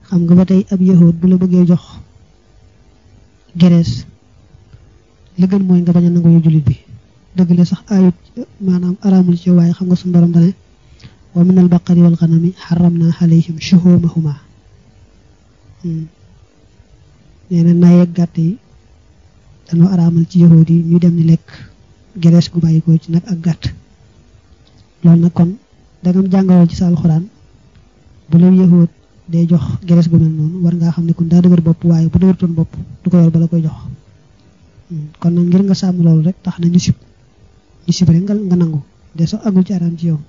xam nga ba tey ab yahood bu la bëggee jox gerees li gën mooy nga bañ a nangu yu jullit bi dëgg la sax ayut maanaam araamul ci waaye xam nga suñu borom dane wa min al baqari wal ganami xaramna alayhim shuhumahuma nee na naye gàtt yi dañoo araamal ci yahood yi ñu dem ni lekk gerees gu bàyyi ko ci nag ak gàtt loolu nag kon dangam jàngaloo ci sa alxuraan bu la yahood day jox gerees gu mel noonu war ngaa xam ne kon daa dëgër bopp waaye bu dëgërtoon bopp du ko yor ba la koy jox kon nag ngir nga sàmm loolu rek tax na ñu sib ñu sib rek nga nangu de sax agul ci araam ci yow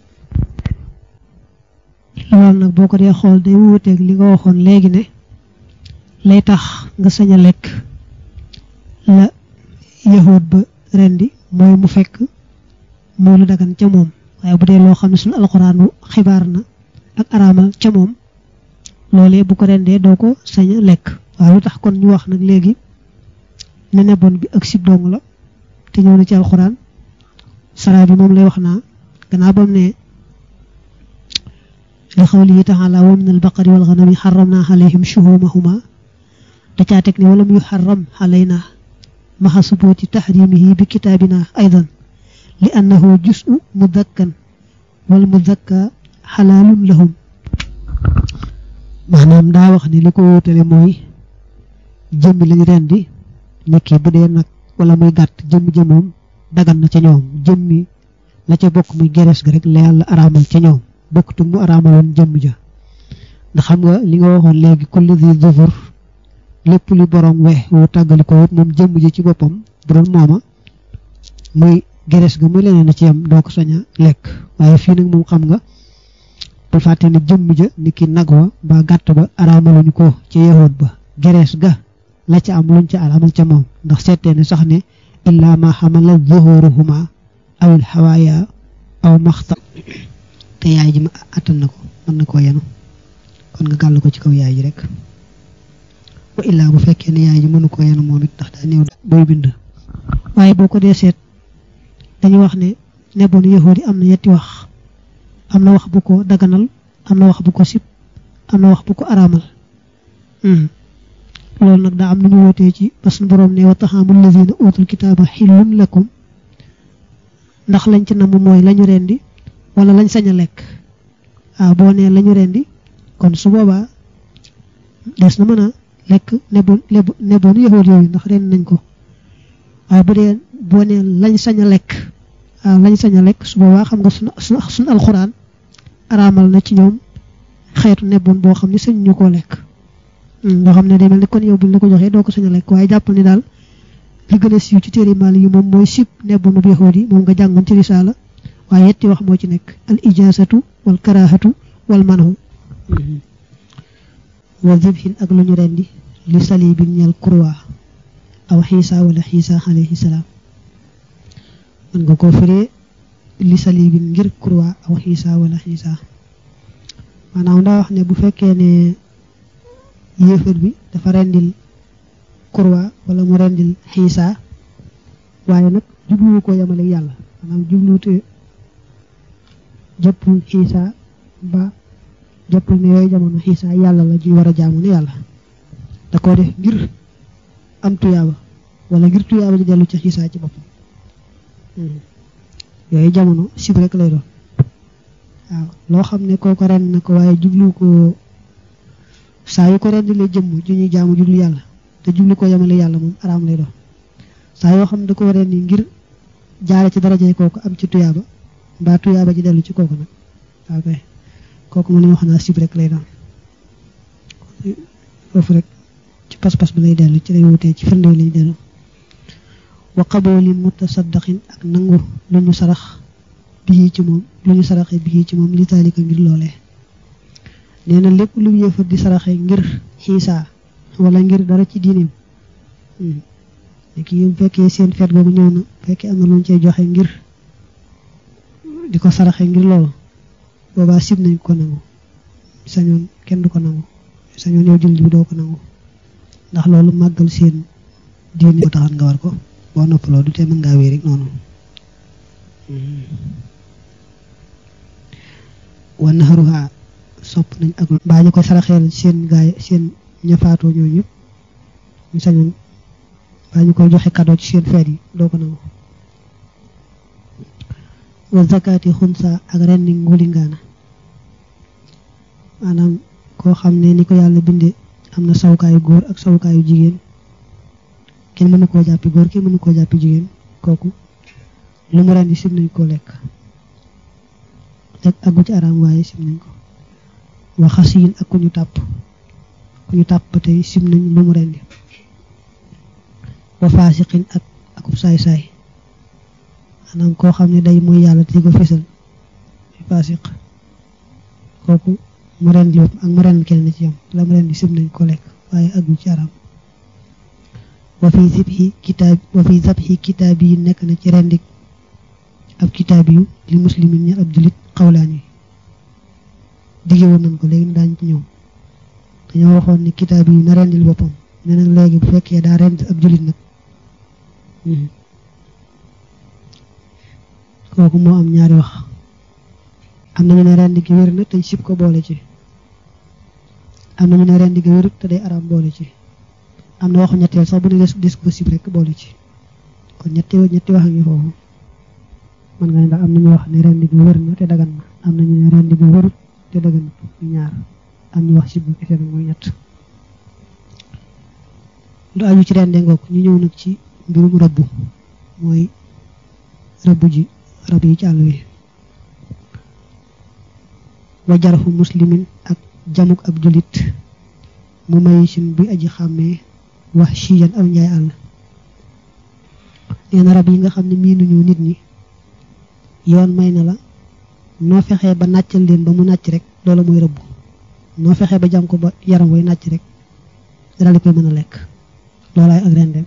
loolu nag boo ko dee xool day wuuteeg li nga waxoon léegi ne lay tax nga sañ a lekk la yahood ba rendi mooy mu fekk muy lu dagan ca moom waaye bu dee loo xam ne suñu alxuraanu xibaar na ak araamal ca moom loolee bu ko rendee doo ko sañ a lekk waaye lu tax kon ñu wax nag léegi ne nebon bi ak sib dong la te ñëw na ci alxuraan sara bi moom lay wax naa gannaaw bam ne li xawlihi taala wa min albaqari wal ganami xaramna alayhim shuhumahuma da caa teg ne walam yu xaram alayna maxa subuti taxrimihi bi kitaabina aydan li annahu jusu mudakkan wal mudakka xalaalun lahum maanaam daa wax ne li ko wutale mooy jëmmi lañ rendi nekki bu dee nag wala muy gàtt jëmmi jëmoom dagan na ca ñoom jëmmi la ca bokk muy gerees ga rek la yàlla araamal ca ñoom bokktu mu araamaloon jëmm ja ndax xam nga li nga waxoon léegi kulli di dufur lépp li borom we wu tàggali ko wut moom jëmm ji ci boppam bu doon mooma muy gerees ga muy leneen na ci yam doo ko sañ a lekk waaye fii nag moom xam nga bul fàtte ne jëmm ja ni ki nag wa ba gàtt ba araamaluñu ko ca yahood ba gerees ga la ca am luñ ca araamal ca moom ndax seetee ne sax ne illa ma xamala zuhuruhuma awil xawaaya aw maxta te yaay ji ma attan na ko mën na koo yenu kon nga gàll ko ci kaw yaay ji rek wa illaa bu fekkee ne yaay ji mënu koo yenu moom it ndax daa néew booy bind waaye boo ko dee seet dañuy wax ne nebon yahood yi am na yetti wax am na wax bu ko daganal am na wax bu ko sib am na wax bu ko araamal loolu nag daa am nañu wootee ci ba suñu borom ne wa taxaamul lazina utul kitaaba xillun lakum ndax lañ ci namm mooy lañu rendi wala lañ sañ a lekk waaw boo nee lañu rendi kon su boobaa des na mën a lekk nebon nebonu yahood yooyu ndax rendi nañ ko waaye bu dee boo nee lañ sañ a lekk waaw lañ sañ a lekk su boobaa xam nga suñu suñu alxuraan araamal na ci ñoom xeetu nebon boo xam ne sañ ñu koo lekk nga xam ne day mel ni kon yow buñ la ko joxee doo ko sañ a lekk waaye jàpp ni daal li gën a siiw ci téere maali yi moom mooy sib nebonu yahood yi moom nga jàngoon ci risaala waaye yetti wax moo ci nekk al ijaasatu wal karaahatu wal manhu wa zibhin ak lu ñu rendi li salibin ñal kurwa aw xiisa wala xiisa alayhi salaam mën nga koo firee li salibin ngir kurwa aw xiisa wala xiisa maanaam daa wax ne bu fekkee ne yéefar bi dafa rendil kurwa wala mu rendil xiisa waaye nag jubluwu ko yamale yàlla maanaam jubluwute jëppul xiisa ba jëppul ne yooyu jamono xiisa yàlla la ju war a jaamu ne yàlla da koo def ngir am tuyaaba wala ngir tuyaaba ji dellu ci xiisa ci boppam yooyu jamono sib rek lay doon waaw loo xam ne kooko ren na ko waaye jublu ko saa yu ko ren di la jëmm ju ñuy jaamu jublu yàlla te jublu ko yemale yàlla moom araam lay doon saa yoo xam ne da ko ren ni ngir jaare ci darajay kooku am ci tuyaaba mbaa tuyaaba ji dellu ci kooku nag waaw kay kooku mu ne wax naa sib rek lay doon foofu rek ci pas-pas bi lay dellu ci lay wutee ci firnde lay dellu wa qabooli mutasaddaqin ak nangu lu ñu sarax bii ci moom lu ñu saraxee bii ci moom li taalika ngir loolee nee na lépp lu yëfar di saraxee ngir xiisa wala ngir dara ci diineem ki bu fekkee seen feet googu ñëw na fekkee am na lu ñu cay joxe ngir di ko saraxee ngir loolu boobaa sib nañ ko nangu sañoon kenn du ko nangu sañoon yow jullit bi doo ko nangu ndax loolu màggal seen diine ko taxan nga war ko boo noppaloo du tee mën ngaa wéy rek noonu wa naxaruha sopp nañ ak mbaa ñu koy saraxeel seen gaay seen ñafaatoo ñooñu ñëpp ñu sañoon mbaa ñu koy joxe cadeau ci seen feet yi doo ko nangu wa zakati xunsa ak rendi ngulingaana maanaam koo xam ne ni ko yàlla binde am na sawukaayu góor ak sawukaayu jigéen kenn mënu koo jàppi góor kenn mënu koo jàppi jigéen kooku lu mu rendi sim nañ koo lekk lekk aggu ci araam waaye sim nañ ko wa xasiyin ak ku ñu tàpp ku ñu tàpp ba tey sim nañ lu mu rendi wa faasiqin ak akub saay-saay maanaam koo xam ne day mooy yàlla te di ko fésal muy faasiq kooku mu ren di ak mu ren kenn ci yam la mu ren di sim nañ ko lekk waaye aggu ci araam wa fi zibhi kitaab wa fi zabhi kitaab yi nekk na ci rendik ab kitaab yu li muslimin ña ab julit xawlaan yi dige woon nañ ko léegi daañ ci ñëw dañoo waxoon ni kitaab yi na rendil boppam ne nag léegi bu fekkee daa rend ab julit nag kooku moo am ñaari wax am nañu ne rendi gi wér na te sib ko boole ci am nañu ne rendi gi wérut te day araam boole ci am na waxu ñetteel sax bu ne des des ko sib rek boole ci kon ñetti ñetti wax a ngi foofu man nga ne ndax am nañu wax ne rendi gi wér na te dagan na am nañu ne rendi gi wérut te dagan na ñaar am ñu wax sib bu kese nag mooy ñett lu aju ci rende ngoog ñu ñëw nag ci mbirum rëbb mooy rëbb ji rab yi ci àll wi wa jarxu muslimin ak jamuk ab julit mu may sin bi aji xàmmee wax chiyan aw njaay àll nee na rab yi nga xam ne miinuñu nit ñi yoon may na la noo fexee ba nàccal leen ba mu nàcc rek loolu mooy rëbb noo fexee ba jam ko ba yaram way nàcc rek dal di koy mën a lekk loolaay ak rendem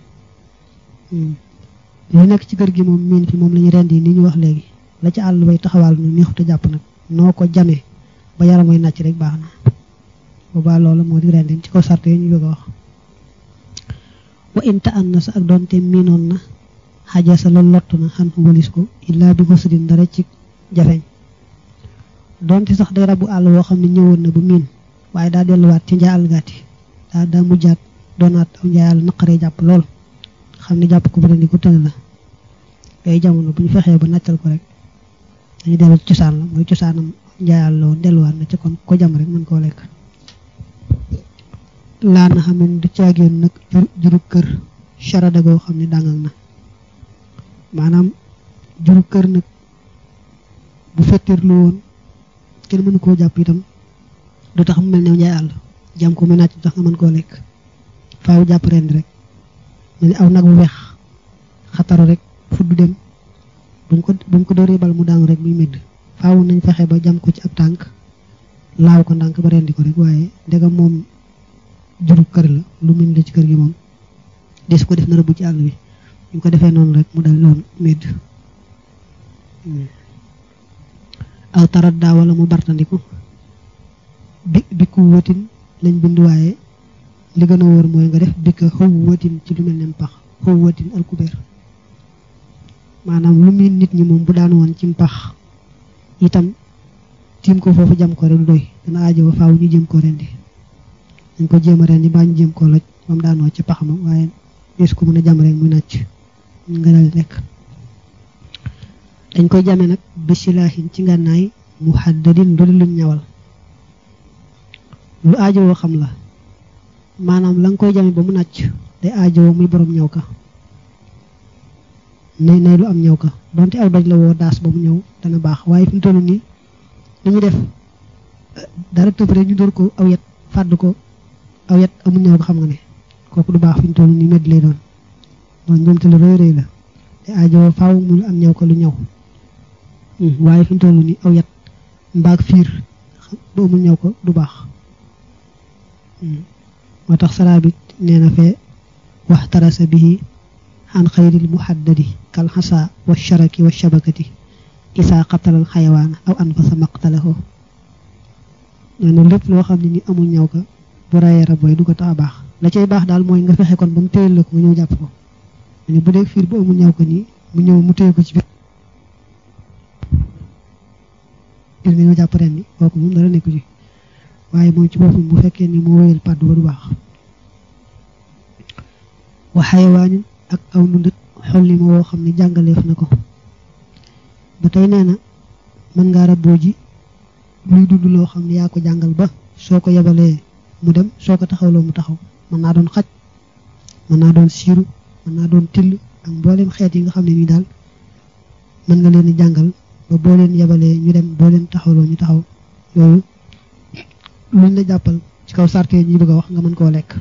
li nekk ci kër gi moom miin fi moom la ñu rend yi ni ñu wax léegi la ci àll bay taxawaal nu neexute jàpp nag noo ko jamee ba yaram way nàcc rek baax na boobaa loolu moo di rendem ci ko sart yi ñu bëgg a wax wa inta an na sa ak doonte miinoon na xaja sa loolu lott na xan walis ko illaa bi ko sudin dara ci jafeñ doonte sax day rabu àll woo xam ne ñëwoon na ba miin waaye daa delluwaat ci njaay àll gàtti daa daa mujjaat doonaat aw njaay àll naqaree jàpp lool xam ne jàpp ko ba rendi ko tëne la yooyu jamono bu ñu fexee ba nàccal ko rek dañu dellu cosaan la mooy cosaanam njaayal la woon delluwaat na ci kon ko jam rek mën koo lekk laa na xamen du caageen nag juru kër charada goo xam ne dàngal na maanaam juru kër nag bu fettirlu woon kenn mënu koo jàpp itam du tax mu mel ne njaay àll jam ko mu nàcc du tax nga mën koo lekk faaw jàpp rendi rek mel ni aw nag bu weex xataru rek fudd dem buñ ko buñ ko dóoree bal mu daanu rek muy médd faaw nañ fexe ba jam ko ci ab tànk laaw ko ndànk ba rendi ko rek waaye ndegam moom juru kër la lu min la ci kër gi moom des ko def na rëbb ci àll bi ñu ko defee noonu rek mu dal loon médd aw tarat daa wala mu bartandiku bi bi ku wëtin lañ bind waaye li gën a wóor mooy nga def bikka xaw watin ci lu mel ne pax xaw watin alkubeer maanaam lu miin nit ñi moom bu daan woon ci mpax itam tiim ko foofu jam ko rek du doy dana aajo ba faaw ñu jëm ko rendi dañ ko jéem a rendi mbaa ñu jëm koo loj ba mu daanoo ci pax ma waaye dees ko mën a jam rek muy nàcc nga dal lekk dañ koy jame nag bisilaahin ci ngànnaay mu xaddadin ndoli luñ ñawal lu aajo woo xam la maanaam la nga koy jame ba mu nàcc day aajowoo muy borom ñëw ka nay nay lu am ñëw ka donte aw doj la woo daas ba mu ñëw dana baax waaye fi mu toll nii li ñu def dara tëb rek ñu dóor ko aw yet fàdd ko aw yet amul ñëw ko xam nga ne kooku du baax fi mu toll nii medd lay doon doon njëmte lu rëy rëy la te aajowoo faaw mu am ñëw ko lu ñëw waaye fi mu toll nii aw yet mbaag fiir bu amul ñëw ko du baax moo tax saraabit nee na fee wax tarasa bihi xan xayril muhaddadi kal xasa wa sharaki wa shabakati isaa qatalal xayawaana aw anfasa maqtalahu nee na lépp loo xam ne ni amul ñaw ka bu rayee rab booy du ko tax a baax la cay baax daal mooy nga fexe kon ba mu téyel la ko nga ñëw jàpp ko ne bu dee fiir bu amul ñaw ko nii mu ñëw mu téye ko ci biir biir nga ñëw jàpp ren ni kooku moom dara nekku ci waaye moom ci boppam bu fekkee ni moo wéyal pàddu ba du baax wa xayawaanin ak aw nundat xolli ma woo xam ne jàngaleef na ko ba tey nee na mën ngaa rabboo ji luy dund loo xam ne yaa ko jàngal ba soo ko yebalee mu dem soo ko taxawloo mu taxaw mën naa doon xaj mën naa doon siiru mën naa doon till ak mboolem xeet yi nga xam ne nii daal mën nga leen di jàngal ba boo leen yebalee ñu dem boo leen taxawloo ñu taxaw yooyu luñ la jàppal ci kaw sarte yi ñu bëgg a wax nga mën koo lekk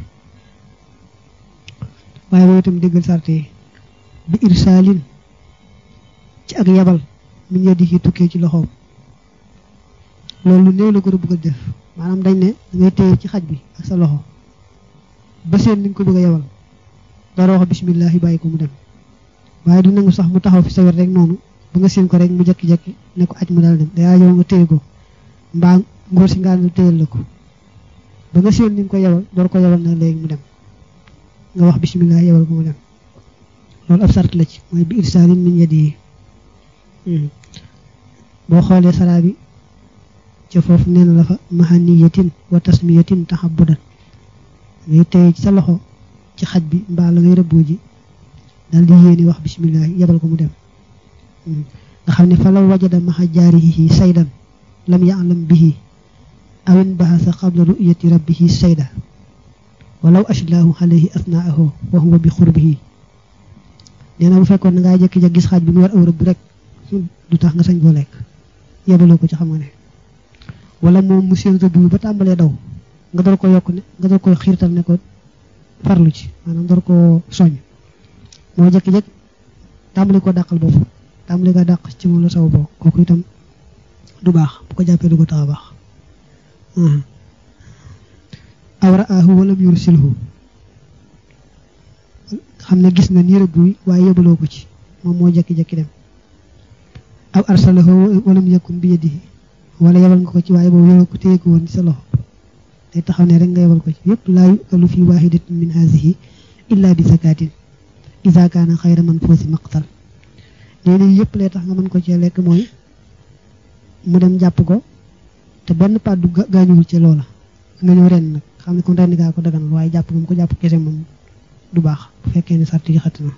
waaye boobu itam déggal sarte yi bi irsaalin ci ak yebal mi ñëw di tukkee ci loxoom loolu lu néew la ko bëgg a def maanaam dañ ne ngay téye ci xaj bi ak sa loxo ba seen ni nga ko bëgg a yebal dara wax bisimilah bàyyi ko mu dem waaye du nangu sax mu taxaw fi sa wet rek noonu ba nga seen ko rek mu jekki-jekki ne ko aj mu dal dem day yow nga téye ko mbaa ngóor si ngaan téyel la ko ba nga seen ni nga ko yebal door ko yebal na léegi mu dem nga wax bisimilah yebal ko mu dem loolu ab sart la ci mooy bi irsaalin min yadi yi boo xoolee saraa bi ca foofu nee na la fa mahaniyatin wa tasmiyatin taxabudan ngay téye ci sa loxo ci xaj bi mbaa la ngay rëbboo ji daal di yéeni wax bisimilah yebal ko mu dem nga xam ne fa law wajada maxa jaarihi saydan lam ya'lam bihi awin bahasa qabla ru'yati rabbihi sayda walaw ashlaahu alayhi asnaahu wa huwa bi xurbihi nee na bu fekkoon na ngaa jëkki ja gis xaaj bi mu war aw rëbb rek du tax nga sañ koo lekk yebaloo ko ci xam nga ne wala moom mu seen rëbb bi ba tàmbalee daw nga door ko yokk ne nga door ko xiirtal ne ko farlu ci maanaam door ko soñ moo jëkki-jëkk tàmbali ko dàqal boobu tàmbali ko dàq ci moom la saw boo kooku itam du baax bu ko jàppee du ko tax a baax aw ra'aahu walam yursilhu xam ne gis nga nii rëbb wi waaye yebaloo ko ci moom moo jekki-jekki dem aw arsalahu walam yakun bi yadihi wala yebal nga ko ci waaye boobu yoroo ko téye ko woon ci sa loxo day taxaw ne rek nga yebal ko ci yëpp laa yukalu fi wahidatin min hazihi illa bi zakatin iza kaana xayra man foosi maqtal nee na yëpp lay tax nga mën ko cee lekk mooy mu dem jàpp ko te benn pàddu gaañuwul ci loola nga ñëw ren nag xam ne kon ren gaa ko daganal waaye jàpp moom ko jàpp kese moom du baax bu fekkee ne sart yi xat na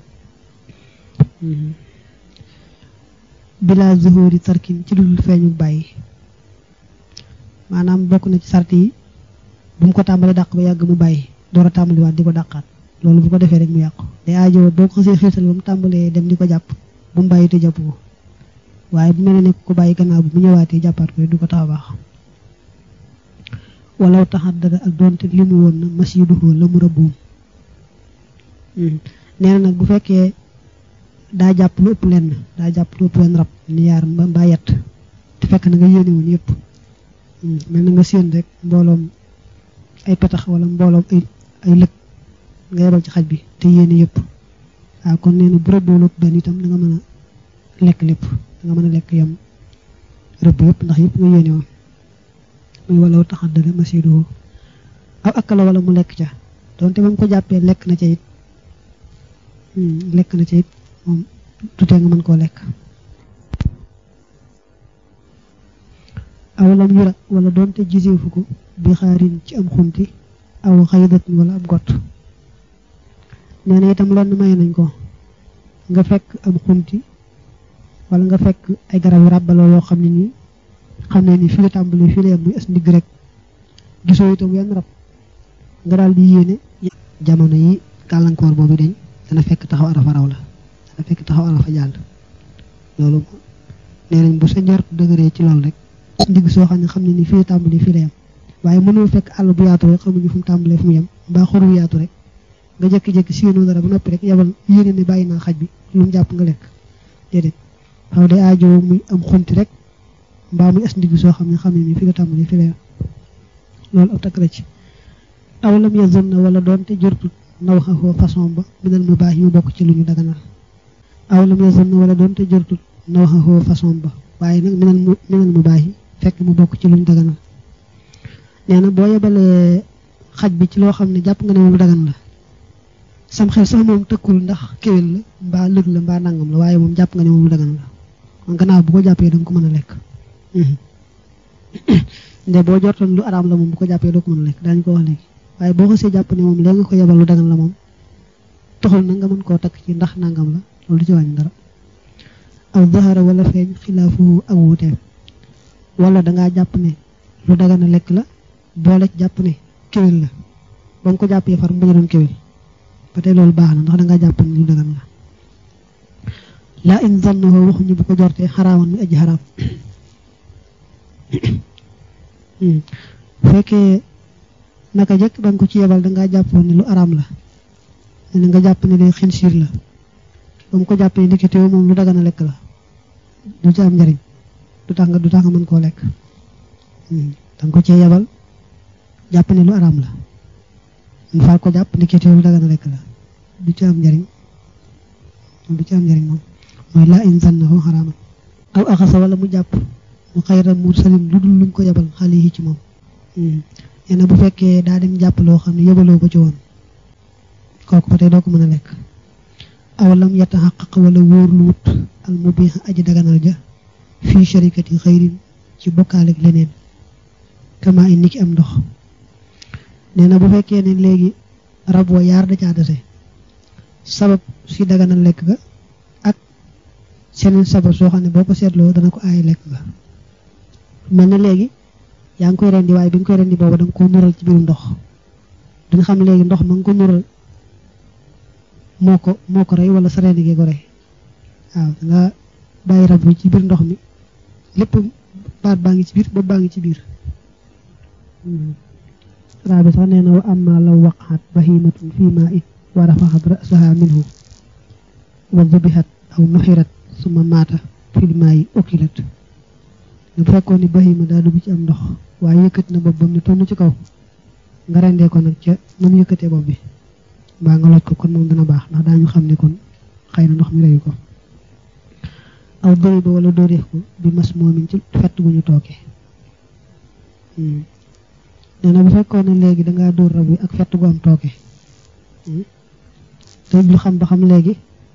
bila zuhuri tarkin ci dul feeñu bàyyi maanaam bokk na ci sart yi bu mu ko tàmbali dàq ba yàgg mu bàyyi door a tàmbaliwaat di ko dàqaat loolu bu ko defee rek mu yàqu day aajo boo ko xasee xiirtal ba mu tàmbalee dem di ko jàpp bu mu bàyyi te jàpp ko waaye bu mel ne ko bàyyi gannaaw bi mu ñëwaatee jàppaat ko du ko tax a baax walaw taxat dada ak doonte li mu woon na masiduhoo la mu rëbboom nee na nag bu fekkee daa jàpp lu ëpp lenn daa jàpp lu ëpp lenn rab ni yaar mbaa yett te fekk na nga yéene woon yëpp mel na nga séen rek mbooloom ay petax wala mbooloom ay ay lëg nga yebal ci xaj bi te yéene yëpp waaw kon nee na bu rëbboo lu ëpp benn itam da nga mën a lekk lépp da nga mën a lekk yam rëbb yëpp ndax yëpp nga yéene woon muy walaw taxat dada masiduhoo aw akkala wala mu lekk ca donte ba mu ko jàppee lekk na ca it lekk na ca it moom tutee nga mën koo lekk aw lam yura wala doonte giseefu ko bi xaarin ci am xunti aw xaydatin wala ab gott nee na itam loolu maye nañ ko nga fekk am xunti wala nga fekk ay garab yu ràbbaloo yoo xam ne nii xam ne ni fi la tàmbali fi la yem muy as ndigg rek gisoo itam yenn rab nga daal di yéene jamono yi gàllankoor boobu dañ dana fekk taxaw arafa raw la dana fekk taxaw arafa jàll loolu nee nañ bu sa njort dëgëree ci loolu rek ndigg soo xam ne xam ne ni fii tàmbali fii la yem waaye mënoo fekk àll bu yaatu rek xamuñu fu mu tàmbalee fu mu yem mbaa xor bu yaatu rek nga jékki-jékki siinoo dara ba noppi rek yebal yéene ne bàyyi naa xaj bi lu mu jàpp nga lekk déedéet xaw day aajo muy am xunti rek mbaa muy as ndigg soo xam ne xam ne ni fii la tàmbali fii la yem loolu ab takk la ci aw lam yazun na wala doonte jortut naw xaxoo façon ba minal mu baax yu bokk ci lu ñu daganal aw lam yazun na wala doonte jortut naw xaxoo façon ba waaye nag minal mu minal mu baax yi fekk mu bokk ci lu ñu daganal nee na boo yebalee xaj bi ci loo xam ne jàpp nga ne moom dagan la sam xel sax moom tëkkul ndax kéwél la mbaa lëg la mbaa nangam la waaye moom jàpp nga ne moom dagan la kon gannaaw bu ko jàppee da nga ko mën a lekk nde boo jortoon lu araam la moom bu ko jàppee doo ko mën a lekk daañu ko wax léegi waaye boo xasee jàpp ne moom léegi nga ko yebal lu dagan la moom taxul na nga mën koo takk ci ndax nangam la loolu du ci wàññi dara aw zahara wala feeñ xilaafu ak wuuteem wala dangaa jàpp ne lu dagan a lekk la boole ci jàpp ne kéwél la ba nga ko jàppee far mu bañ a doon kéwél ba tey loolu baax na ndax dangaa jàpp ne lu dagan la laa in zannahu waxuñu bu ko jortee xaraaman mi aji xaraam fekkee naka jëkk ba nga ko ci yebal dangaa jàppoon ne lu araam la ne nga jàpp ne day xinsiir la ba mu ko jàppee ndeketewoo moom lu dagan a lekk la du ci am njariñ du tax nga du tax nga mën koo lekk danga ko cee yebal jàpp ne lu araam la mu far ko jàpp ndeketewoo lu dagan a lekk la du ci am njariñ du ci am njariñ moom mooy laa in zannahu xaraaman aw axasa wala mu jàpp mu xayra mursalin lu dul luñ ko yebal xale yi ci moom nee na bu fekkee daa dem jàpp loo xam ne yebaloo ko ci woon kooku ba tey doo ko mën a lekk aw lam yataxaqaq wala wóor lu wut al mubih aji daganal ja fii sharikati xayrin ci bokkaale ak leneen kama in ni ki am ndox nee na bu fekkee ne léegi rab wa yaar da caa dese sabab si daganal lekk ga ak seneen sabab soo xam ne boo ko seetloo dana ko aay lekk ga mel na léegi yaa ngi koy rendi waaye bi nga koy rendi booba da nga ko nural ci biirum ndox duñ xam léegi ndox ma nga ko nural moo ko moo ko rey wala sa rendi gee ko rey waaw nga bàyyi rab bi ci biir ndox mi lépp baat baa ngi ci biir bopp baa ngi ci biir raa bi sax nee na wa amma law waqaat bahimatun fii maa in wa rafaxat rasaha minhu wa zubihat aw nuxirat suma maata fil maa yi okilat bu fekkoon ni bahima daa dugg ci am ndox waaye yëkkati na bopp bam ne tonn ci kaw nga rendee ko nag ca na mu yëkkatee bopp bi mbaa nga loj ko kon moom dana baax ndax daañu xam ne kon xëy na ndox mi reyu ko aw dori ba wala dóoreef ko bi mas moomin ci fett gu ñu tooke nee na bu fekkoon ne léegi dangaa dóor rab bi ak fett gu am tooke te lu xam ba xam léegi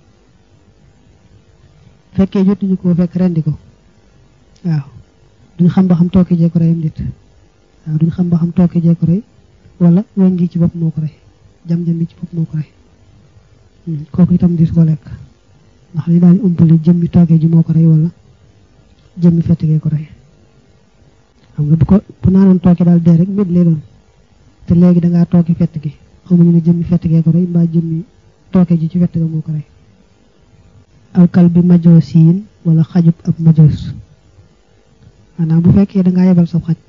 fekkee jotuñu ko fekk rendi ko waaw duñ xam ba xam tooke jee ko rey am dit waaw duñ xam ba xam tooke jee ko rey wala weñ gi ci bopp moo ko rey jam-jam bi ci bopp moo ko rey kooku itam dis ko lekk ndax li daal umpale jëmmi tooke ji moo ko rey wala jëmmi fett gee ko rey xam nga bu ko bu naanoon tooke daal dee rek mbir lay doon te léegi dangaa tooke fett gi xamuñu ne jëmmi fett gee ko rey mbaa jëmmi tooke ji ci fett ga moo ko rey aw kal bi majoos yiin wala xajub ab majoos maanaam bu fekkee dangaa yebal sa xaj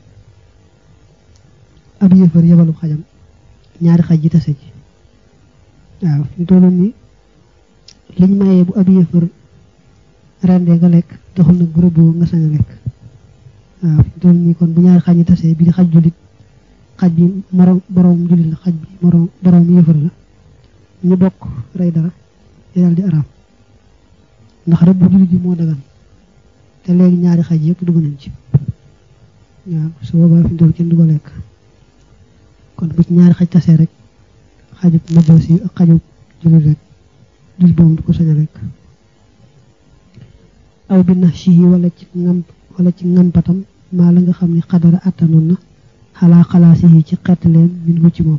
ab yëfër yebalu xajam ñaari xaj yi tase ji waaw fi tollu ni liñ mayee bu ab yëfër rendee nga lekk taxul nag groupe boobu nga sañ a lekk waaw fi tollu nii kon bu ñaari xaj yi tase bi di xaj jullit xaj bi moroom boroom jullit la xaj bi moroom boroom yëfër la ñu bokk rey dara di daal di araam ndax rek bu jullit bi moo dagan te léegi ñaari xaj yëpp dugg nañ ci waaw su boobaa fi mu toll kenn du ko lekk kon bu ci ñaari xaj tasee rek xajub majoos yi ak xajub jullit rek dul boobu du ko sañ a lekk aw bi nax si wala ci ngam wala ci ngampatam maa la nga xam ne xadara attanoon na xalaa xalaasi yi ci xett leen min hu ci moom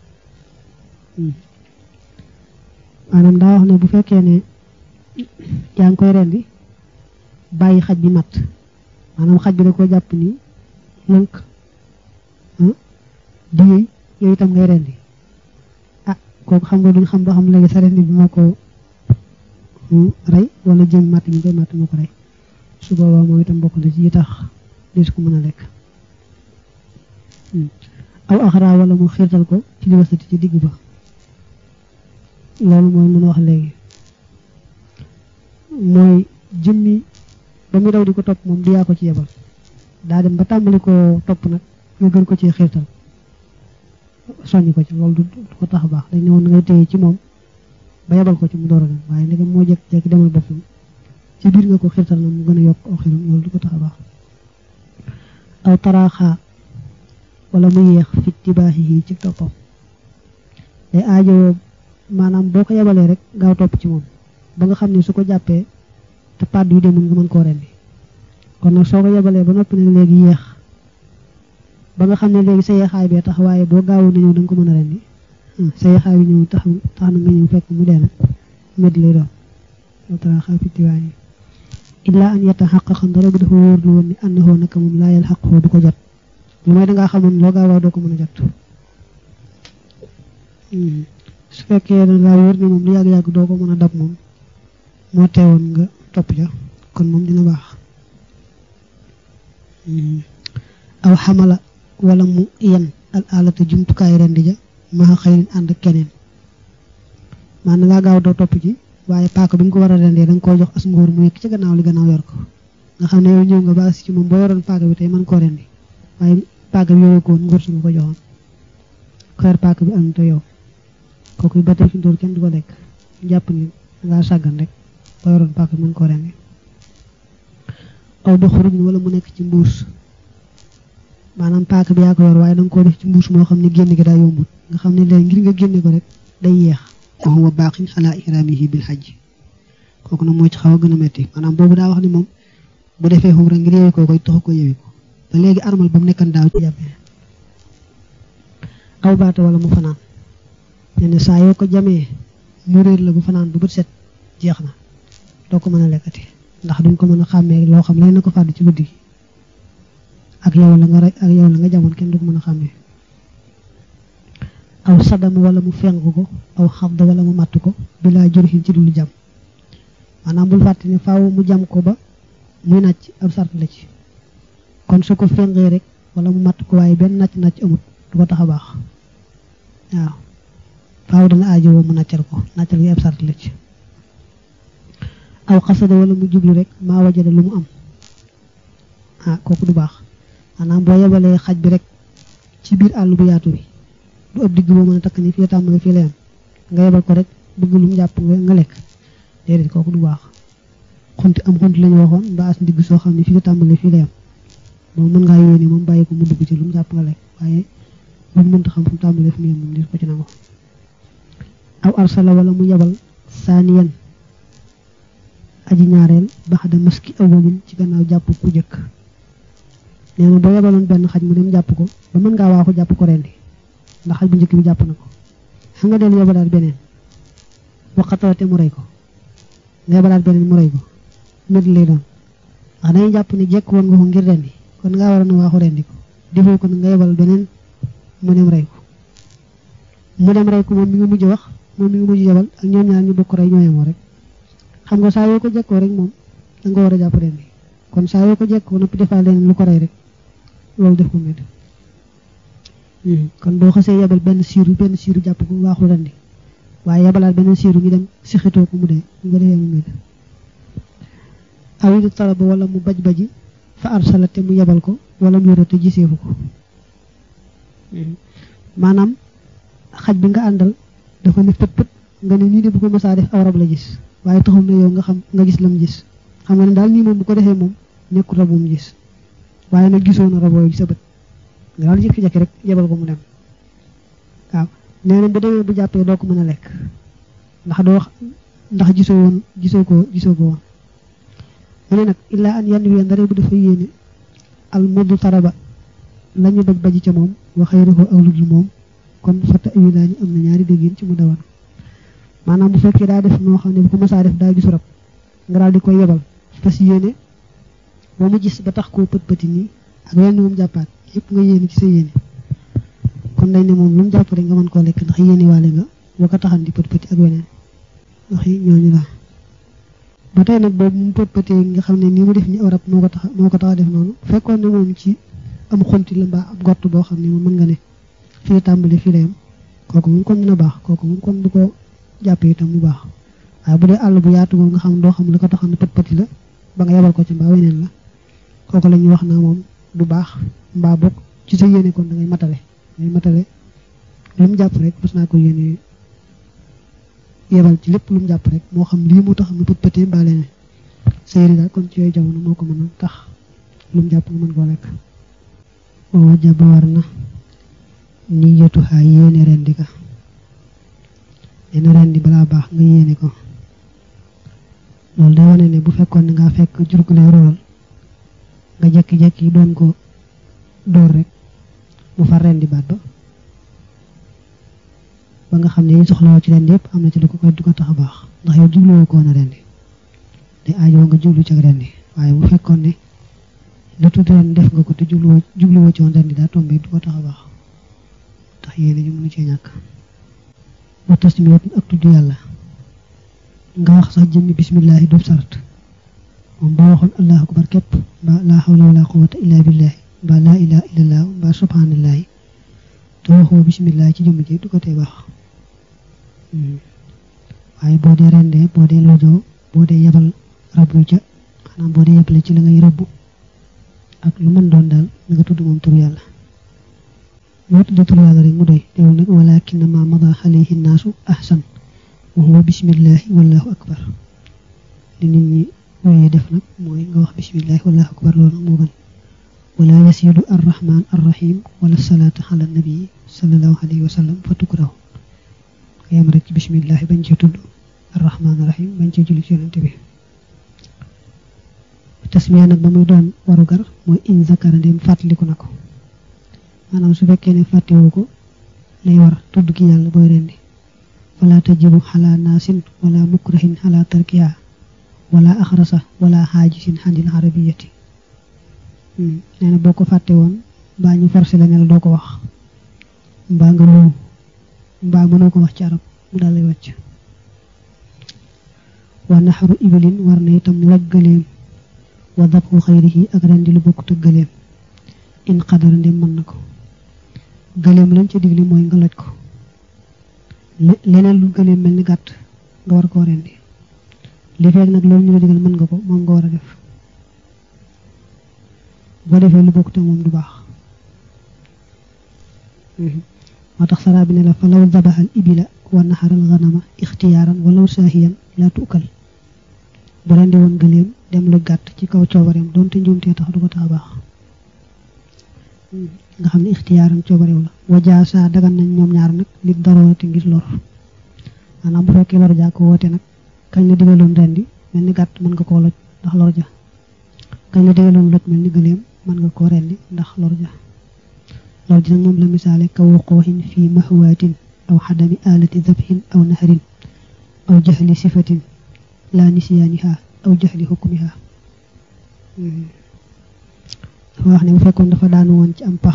maanaam daa wax ne bu fekkee ne yaa ngi koy rendi bàyyi xaj bi mat maanaam xaj bi da ko jàpp ni lënk di yëy yow itam ngay rendi ah kooku xam nga duñ xam ba xam léegi sa rendi bi moo ko rey wala jëm matt mi koy matt moo ko rey su boobaa moom itam bokk na ci yi tax dis ko mën a lekk aw axara wala mu xiirtal ko ci li wasati ci digg ba loolu mooy mën a wax léegi mooy jëmmi ba mu daw di ko topp moom du yaa ko ci yebal daa dem ba tàmbali ko topp nag nga gën ko ci xiirtal soññ ko ci loolu du ko tax baax dañ ne woon ngay téye ci moom ba yebal ko ci mu door a dem waaye ndegam moo jekk-jekki demal boppam ci biir nga ko xiirtal na mu gën a yokk aw xiram loolu du ko tax baax aw taraaxaa wala mu yéex fit tibaaxi yi ci toppam day aajowoo maanaam boo ko yebalee rek gaaw topp ci moom ba nga xam ne su ko jàppee te pàdd yu demul nga mën koo rendi kon nag soo ko yebalee ba noppi nag léegi yéex ba nga xam ne léegi sa yeexaay bee tax waaye boo gaawoon na ñëw da nga ko mën a rendi sa yeexaay bi ñëw tax tax na nga ñëw fekk mu dee nag med lay doon loo tara xaa fittiwaay yi illaa an yetta xaq xam dara bu dafa wóor lu woon ni ànd xoo naka moom laayal xaq xoo du ko jot lu mooy dangaa xamoon loo gaawaa doo ko mën a jot su fekkee dangaa wóor ni moom lu yàgg-yàgg doo ko mën a dab moom moo teewoon nga topp ja kon moom dina baax aw xamala wala mu yen al alata jumtukaay rendi ja maa xëyrin ànd ak keneen maanaam ngaa gaaw doo topp ji waaye paaka bi nga ko war a rendee da nga koo jox as ngóor mu nekk ci gannaaw li gannaaw yor ko nga xam ne yow ñëw nga ba ci moom boo yoroon paaka bi tey mën koo rendi waaye paaka bi yoroo ko woon ngóor su nga ko joxoon xeer paaka bi am te yow kooku ba tey fi mu kenn du ko lekk jàpp ni dangaa sàggan rek boo yoroon paaka bi mën koo rendi aw du xuruj wala mu nekk ci mbuus maanaam paaka bi yaa ko yor waaye da nga koo def ci mbuus moo xam ne génn gi daa yombut nga xam ne léegi ngir nga génne ko rek day yeex wa huwa baaqin ala ihramihi bil hajj kooku nag moo ci xaw a gën a metti maanaam boobu daa wax ni moom bu defee xumra ngir yeewi ko koy taxu ko yeewi ko ba léegi armal ba mu nekkan daaw ci jàppee aw baata wala mu fanaan nee na saa yoo ko jamee mu réer la bu fanaan bu bët set jeex na doo ko mën a lekkati ndax duñ ko mën a xàmmee loo xam lay na ko fàdd ci guddi gi ak yow la nga rey ak yow la nga jamoon kenn du ko mën a xàmmee aw sadam wala mu fenk ko aw xabda wala mu matt ko bilaa jurxin ci dul jam maanaam bul fàtte ne faaw mu jam ko ba muy nàcc ab sart la ci kon su ko fengee rek wala mu matt ko waaye benn nàcc nàcc amut du ko tax a baax waaw faaw dana aajowoo mu nàccal ko nàccal gi ab sart la ci aw xasada wala mu jublu rek maa wajada lu mu am ah kooku du baax maanaam boo yebalee xaj bi rek ci biir àll bu yaatu bi du ëpp digg boo mën a takk ni fii tàmbali fii la yam nga yebal ko rek bëgg lu mu jàpp nga lekk déedéet kooku du baax xunti am xunti lañu waxoon mbaa as ndigg soo xam ne fii la tàmbali fii la yam moom mën ngaa yóoni moom bàyyi ko mu dugg ci lu mu jàpp nga lekk waaye lu mu mënta xam fu mu tàmbalee fu mu yem moom di ko ci nangu aw arsala wala mu yebal saaniyan aji ñaareel baxda maski awalin ci gannaaw jàpp ku jëkk nee na boo yebaloon benn xaj mu dem jàpp ko ba mën ngaa waaxu jàpp ko rendi ndax xaj bu njëkk bi jàpp na ko xam nga dellu yebalaat beneen waxatawate mu rey ko nga yebalaat beneen mu rey ko mét lay doon ndax dañuy jàpp ne jekk woon nga ko ngir rendi kon ngaa war a na waaxu rendi ko defoo ko nga yebal beneen mu dem rey ko mu dem rey ko moom mi ngi mujj wax moom mi ngi mujj yebal ak ñoom ñaar ñu bokk rey ñoo yemoo rek xam nga saa yoo ko jekkoo rek moom da nga war a jàpp rendi kon saa yoo ko jekkoo noppi defaa leneen lu ko rey rek loolu def ko mét kon boo xasee yebal benn siiru benn siiru jàpp ko waaxu rendi waaye yebalaat beneen siiru ngi dem sixitoo ko mu dee nga defee mu mét awidu talaba wala mu baj baji fa arsala te mu yebal ko wala mu yore te giseefu ko maanaam xaj bi nga àndal dafa ne pët pët nga ne nii de bu ko masaa def aw rab la gis waaye taxul na yow nga xam nga gis lam gis xam nga ne daal nii moom bu ko defee moom nekkul rab mu gis waaye nag gisoo na raboo yi sa bët nga daal jékki-jékki rek yebal ko mu dem waaw nee na bu demee bu jàppee doo ko mën a lekk ndax doo ndax gisoo woon gisoo ko gisoo ko woon mu ne nag illaa an yann ween dara bu dafa yéene al muddu taraba la ñu baj baji ca moom wa xayruhu ak ludul moom kon fata ayu daa ñu am na ñaari déggin ci mu dawan maanaam bu fekkee daa def noo xam ne bu ko masaa def daa gisu rab nga daal di koy yebal fas yéene ba mu gis ba tax koo pët pëti nii ak wenn moom jàppaat yëpp nga yéene ci sa yéene kon dañ ne moom lu mu jàpp rek nga mën koo lekk ndax yéene waale nga boo ko taxan di pët pëti ak weneen wax yi ñooñu la ba tey nag boobu mu pët pëtee nga xam ne nii mu def ni aw rab moo ko tax moo ko tax a def noonu fekkoon ne moom ci am xonti la mbaa ab gott boo xam ne moom mën nga ne fii la tàmbali fii la yam kooku moom kon dina baax kooku moom kon du ko jàppee itam mu baax waaye bu dee àll bu yaatu moom nga xam doo xam la ko taxan pët pëti la ba nga yebal ko ci mbaa weneen la kooku la ñuy wax naa moom du baax mbaa bokk ci sa yéene kon da ngay matale ngay matale lu mu jàpp rek mas naa ko yéene yebal ci lépp lu mu jàpp rek moo xam lii mu tax mu pët pëtee mbaa leneen sa yéene daal kon ci yooyu jamono moo ko mën a tax lu mu jàpp nga mën koo lekk oo jaba war na niyatu xaa yéene rendi ka yéene rendi balaa baax nga yéene ko loolu day wane ne bu fekkoon ne ngaa fekk jur gu lay rool nga jekki-jekki doon ko door rek mu far rendi baat ba ba nga xam ne yi soxlawoo ci rendi yëpp am na ci lu ko koy du ko tax a baax ndax yow jubluwoo ko woon a rendi te aajoo nga jublu ci ak rendi waaye bu fekkoon ne la tudd ren def nga ko te jubluwoo jubluwoo ci woon rendi daa tombé du ko tax a baax tax yéene ñu mënu cee ñàkk wa tasmiyat ak tudd yàlla nga wax sax jëmmi bismillahi doob sarat moom boo waxoon allahu akbar képp mbaa laa hawla wala quwwata illa billahi mbaa laa ilaha illallah mbaa subhanallahi te waxoo bismillahi ci jëmm ji du ko tee baax waaye boo dee rendee boo dee lojoo boo dee yebal rab yu ca xanaa boo dee yebale ci la ngay rëbb ak lu mën doon daal na nga tudd moom tur yàlla moo tudd tur yàlla rek mu doy teewul nag walakin ma mada alayhi naasu ahsan wa huwa bismillahi wallahu akbar li nit ñi wooyee def nag mooy nga wax bismillahi wallahu akbar loolu moo gën wala yasidu arrahman arrahim wala salaata ala nabii sallallahu alayhi wa sallam fa tukrahu nga yem rek ci bismillahi bañ ci tudd arrahman arrahim bañ ci julli ci yonente bi tasmiya nag ba muy doon waru gar mooy in zakara ndem fàttaliku na ko maanaam su fekkee ne fàttewu ko lay war tudd ki yàlla booy rendi wala tajibu xala naasin wala mukrahin xala tarkiha wala axrasa wala xaajisin xandil arabiyati nee na boo ko fàtte woon mbaa ñu forcé la ne la doo ko wax mbaa nga lu mbaa mënoo ko wax ci arab mu daal lay wàcc wa naxaru ibilin war na itam loj gëleem wa dabxu xayrihi ak rendi lu bokk tëg gëleem in xadara ndem mën na ko gëleem lañ ca digli mooy nga loj ko leneen lu gëleem mel ni gàtt nga war koo rendi li fekk nag loolu ñu la digal mën nga ko moom nga war a def boo defee lu bokk te moom du baax moo tax saraa bi ne la fa law dabaxal ibila wa naxaral ganama ixtiyaaran walaw saahiyan laa tuukal bu rendi woon gëleem dem lu gàtt ci kaw coobareem doonte njuumtee tax du ko tax a baax nga xam ne ixtiyaaran coobareew la wajaa saa dagan nañ ñoom ñaar nag nit daroorati ngir lor maanaam bu fekkee lor jaa ko woote nag kañ la digaloon rendi mel ni gàtt mën nga koo loj ndax lor ja kañ la digaloon loj mel ni gëleem mën nga koo rendi ndax lor ja lor ji nag moom la misaale ka wuquuxin fii mahwaatin aw xadami alati dabhin aw naharin aw jaxli sifatin laa nisyaaniha aw jaxli xukmiha dafa wax ne bu fekkoon dafa daanu woon ci am pax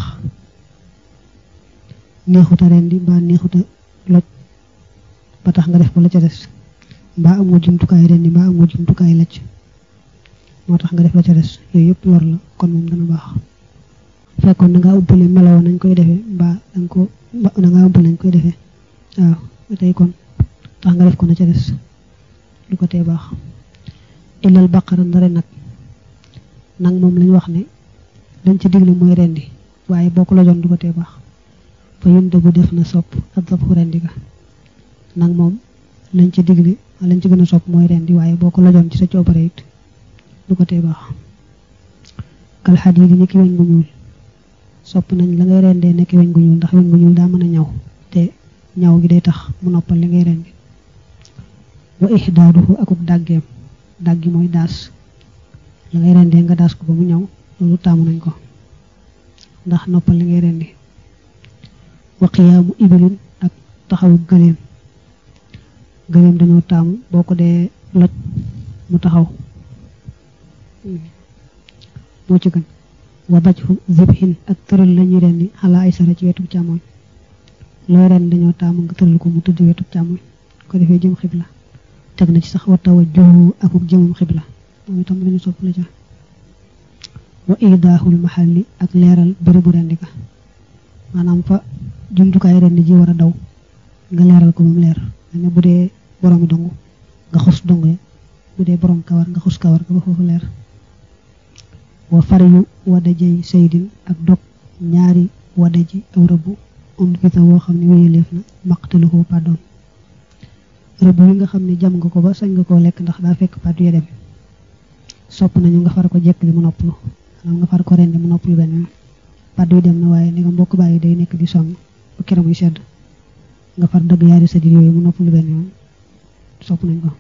neexuta rendi mbaa neexuta loj ba tax nga def ko la ca des mbaa amoo jumtukaay rendi mbaa amoo jumtukaay lacc moo tax nga def la ca des yooyu yëpp lor la kon moom dana baax fekkoon da ngaa ubbale meloo nañ koy defee mbaa danga ko da ngaa ubbale nañ koy defee waaw ba tey kon tax nga def ko na ca des lu ko tee baax illal baqara ndare nag nag moom lañ wax ne lañ ci digle mooy rendi waaye boo ko lajoon du ko tee baax fa yunda bu def na sopp ak dabxu rendi ga nag moom lañ ci digle lañ ci gën a sopp mooy rendi waaye boo ko lajoon ci sa coobare it du ko tee baax kal xadiid yi nekki weñ gu ñuul sopp nañ la ngay rendee nekki weñ gu ñuul ndax weñ gu ñuul daa mën a ñaw te ñaw gi day tax mu noppal li ngay rendi wa ihdaaduhu akuk dàggeem dàggi mooy daas la ngay rendee nga daas ko ba mu ñaw loolu taamu nañ ko ndax noppal li ngay rendi wa qiyaamu ibilin ak taxawu gëléem gëléem dañoo taamu boo ko dee loj mu taxaw moo ci gën wa dajhu zibhin ak tëral lañuy rendi xalaa ay sara ci wetu càmmoñ looy ren dañoo taamu nga tëral ko mu tëdd wetu càmmoñ ko defee jëm xibla teg na ci sax wa tawajjuhu akuk jëmum xibla moom itam lañu sopp la ca wa idaahul mahalli ak leeral bërëbu rendi ka maanaam fa jumtukaay rendi ji war a daw nga leeral ko moom leer ne bu dee boroomi dongu nga xus dongu ya bu dee borom kawar nga xus kawar ga ba foofu leer wa faryu wadajey saydin ak dog ñaari wadaji aw rëbb um fita woo xam ne wéyaleef na maqtaluhu pàddoon rëbb yi nga xam ne jam nga ko ba sañ nga koo lekk ndax daa fekk pàddu ya dem sopp nañu nga far ko jekk li mu noppalu maanaam nga far ko rendi mu noppalu benn yoon pàddu yi dem na waaye ni nga mbokk bàyyi day nekk di sonn ba kera muy sedd nga far dëgg yaari sa yooyu mu noppalu benn yoon sopp nañ ko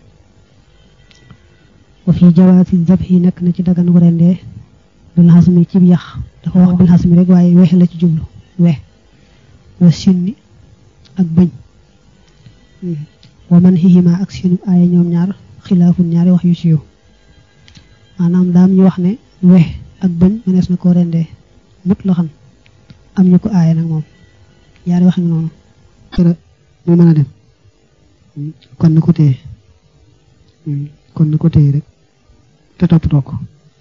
wa fi jawaasi zabhi nekk na ci dagan gu rendee bil xasmi ci yax dafa wax bil xasmi rek waaye weexe la ci jublu we wa sinni ak bëñ wa man xixima ak sinu aaya ñoom ñaar xilaafun ñaari wax yu siiw maanaam daam ñu wax ne we ak bëñ mënees na koo rendee mut la xam am ñu ko aaya nag moom ñaari wax noonu tëra muy mën a dem kon na ko téye kon na ko téye rek te toppatoo ko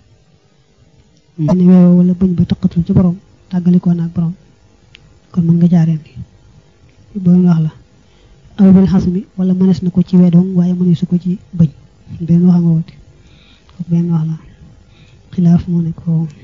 ne weewa wala bëñ ba taqatul ci borom tàggalikoo naag borom kon mën nga jaareen di boobu wax la aw bil xasmi wala mënees na ko ci wedoom waaye mëneesu ko ci bëñ benn wax nga woote benn wax la xilaaf moo nekk foofu